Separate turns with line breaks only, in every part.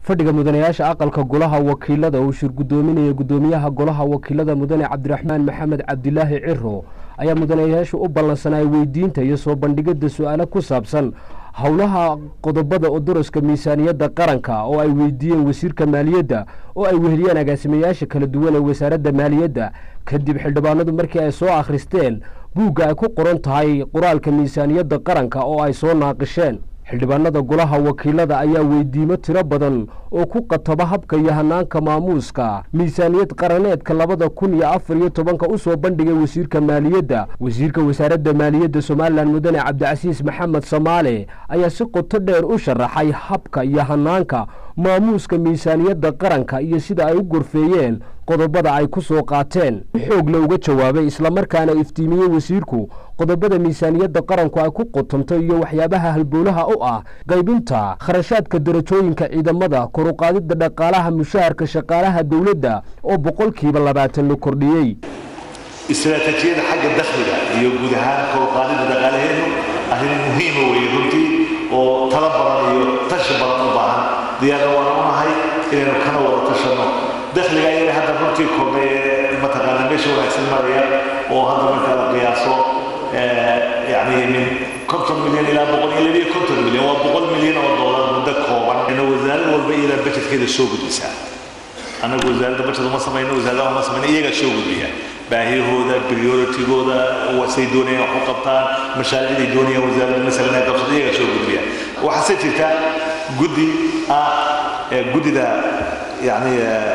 fadhiga mudanayaasha aqalka golaha wakiilada uu shir guddoominaya guddoomiyaha golaha wakiilada mudane cabdiraxmaan maxamed cabdilaahi ciro ayaa mudanayaashu u ballansanay weydiinta iyo soo bandhigidda su-aalo ku saabsan howlaha qodobada uduraska miisaaniyadda qaranka oo ay weydiiyeen wasiirka maaliyadda oo ay weheliyeen agaasimayaasha kala duwan ee wasaaradda maaliyadda kadib xildhibaanadu markii ay soo akhristeen buugga ay ku qoran tahay qoraalka miisaaniyadda qaranka oo ay soo naaqisheen xildhibaanada golaha wakiilada ayaa weydiimo tiro badan oo ku qataba habka iyo hanaanka maamuuska miisaaniyad qaraneedka labada kun iyo afar iyo tobanka u soo bandhigay wasiirka maaliyadda wasiirka wasaaradda maaliyadda somalilan mudane cabdicasiis maxamed samaale ayaa si qoto dheer u sharaxay habka iyo hanaanka maamuuska miisaaniyadda qaranka iyo sida ay u gorfeeyeen qodobada ay ku soo qaateen xoog la uga jawaabay islamarkaana iftiimiyey wasiirku qodobada miisaaniyadda qaranku ay ku qotonto iyo waxyaabaha halbowlaha u ah qaybinta kharashaadka darajooyinka ciidamada koruqaadidda dhaqaalaha mushaharka shaqaalaha dowladda oo boqolkiiba labaatan la kordhiyey
istaraatiijiyada xagga dakhliga iyo guud ahaan koruqaadidda dhaqaalaheenu arrin muhiima weeye runtii oo tala badan iyo tashi badan u baahan diyaarna waan u nahay inaynu kana wada tashanno dakhliga ayaga hadda runtii kordhay ee mataqaana meesha wanaagsan maraya oo hadda marka la qiyaaso yani min konton milyan ilaa boqol iyo labiyo konton milyan waa boqol milyan oo doolar muddo kooban ina wasaarad walba iyadaa bajetkeeda soo gudbisaa annagu wasaaradda bajet uma samayno wasaaradaha uma samayno iyagaa soo gudbiya baahiyahooda prioritigooda say doonayaan wax u qabtaan mashaariicday doonayaan wasaaradda masalan ay qabsato iyagaa soo gudbiya waxaase jirta guddi ah guddida yani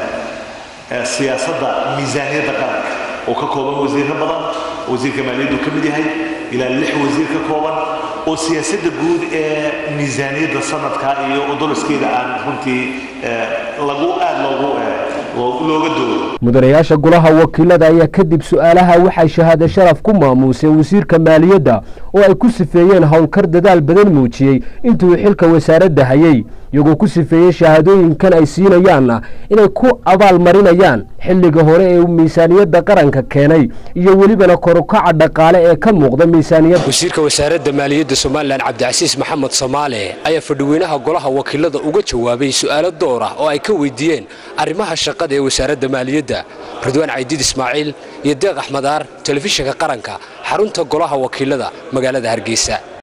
siyaasadda miisaaniyadda qaranka oo ka kooban wasiirro badan wasiirka maaliyaddu ka mid yahay ilaa lix wasiir ka kooban oo siyaasadda guud ee miisaaniyadda sanadka iyo uduriskeeda aan runtii lagu aad loogu looga doodo
mudanayaasha golaha wakiilada ayaa kadib su-aalaha waxay shahaade sharaf ku maamuuseen wasiirka maaliyadda oo ay ku sifeeyeen howlkar dadaal badan muujiyey intuu xilka wasaaradda hayey iyagoo ku sifeeyey shahaadooyinkan ay siinayaanna inay ku abaal marinayaan xilliga hore ee miisaaniyadda qaranka keenay iyo welibana korukaca dhaqaale ee ka muuqda miisaaniyadda
wasiirka wasaaradda maaliyadda somalilan cabdicasiis maxamed soomaale ayaa fadhiweynaha golaha wakiilada uga jawaabay su'aalo door ah oo ay ka weydiiyeen arrimaha shaqada ee wasaaradda maaliyadda ridwaan caydiid ismaaciil iyo deeq axmed aar telefishinka qaranka xarunta golaha wakiilada magaalada hargeysa